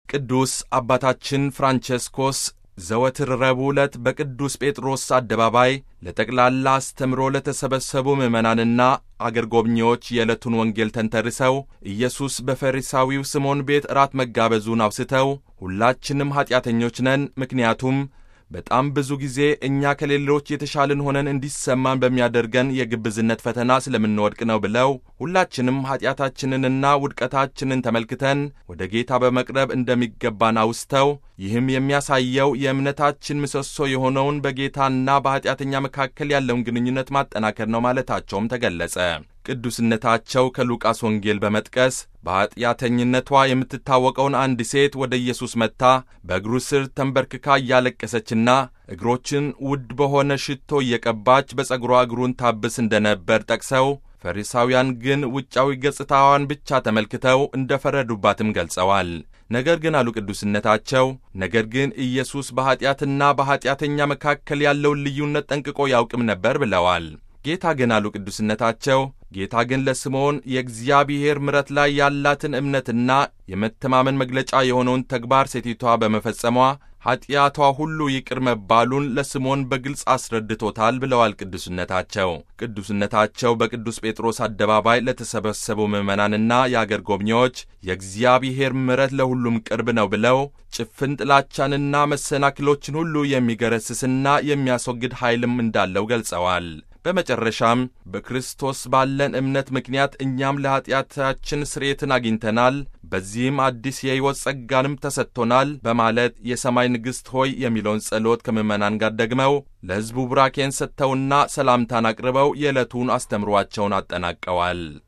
ቅዱስ አባታችን ፍራንቸስኮስ ዘወትር ረቡዕ ዕለት በቅዱስ ጴጥሮስ አደባባይ ለጠቅላላ አስተምሮ ለተሰበሰቡ ምዕመናንና አገር ጎብኚዎች የዕለቱን ወንጌል ተንተርሰው ኢየሱስ በፈሪሳዊው ስምዖን ቤት እራት መጋበዙን አውስተው ሁላችንም ኀጢአተኞች ነን፣ ምክንያቱም በጣም ብዙ ጊዜ እኛ ከሌሎች የተሻልን ሆነን እንዲሰማን በሚያደርገን የግብዝነት ፈተና ስለምንወድቅ ነው ብለው ሁላችንም ኀጢአታችንንና ውድቀታችንን ተመልክተን ወደ ጌታ በመቅረብ እንደሚገባን አውስተው ይህም የሚያሳየው የእምነታችን ምሰሶ የሆነውን በጌታና በኀጢአተኛ መካከል ያለውን ግንኙነት ማጠናከር ነው ማለታቸውም ተገለጸ። ቅዱስነታቸው ከሉቃስ ወንጌል በመጥቀስ በኀጢአተኝነቷ የምትታወቀውን አንድ ሴት ወደ ኢየሱስ መጥታ በእግሩ ስር ተንበርክካ እያለቀሰችና እግሮችን ውድ በሆነ ሽቶ እየቀባች በጸጉሯ እግሩን ታብስ እንደነበር ጠቅሰው ፈሪሳውያን ግን ውጫዊ ገጽታዋን ብቻ ተመልክተው እንደ ፈረዱባትም ገልጸዋል። ነገር ግን አሉ ቅዱስነታቸው፣ ነገር ግን ኢየሱስ በኀጢአትና በኀጢአተኛ መካከል ያለውን ልዩነት ጠንቅቆ ያውቅም ነበር ብለዋል። ጌታ ግን አሉ ቅዱስነታቸው ጌታ ግን ለስምዖን የእግዚአብሔር ምሕረት ላይ ያላትን እምነትና የመተማመን መግለጫ የሆነውን ተግባር ሴቲቷ በመፈጸሟ ኀጢአቷ ሁሉ ይቅር መባሉን ለስምዖን በግልጽ አስረድቶታል ብለዋል ቅዱስነታቸው። ቅዱስነታቸው በቅዱስ ጴጥሮስ አደባባይ ለተሰበሰቡ ምዕመናንና የአገር ጎብኚዎች የእግዚአብሔር ምሕረት ለሁሉም ቅርብ ነው ብለው ጭፍን ጥላቻንና መሰናክሎችን ሁሉ የሚገረስስና የሚያስወግድ ኃይልም እንዳለው ገልጸዋል። በመጨረሻም በክርስቶስ ባለን እምነት ምክንያት እኛም ለኀጢአታችን ስርየትን አግኝተናል፣ በዚህም አዲስ የሕይወት ጸጋንም ተሰጥቶናል በማለት የሰማይ ንግሥት ሆይ የሚለውን ጸሎት ከምዕመናን ጋር ደግመው ለሕዝቡ ቡራኬን ሰጥተውና ሰላምታን አቅርበው የዕለቱን አስተምሯቸውን አጠናቀዋል።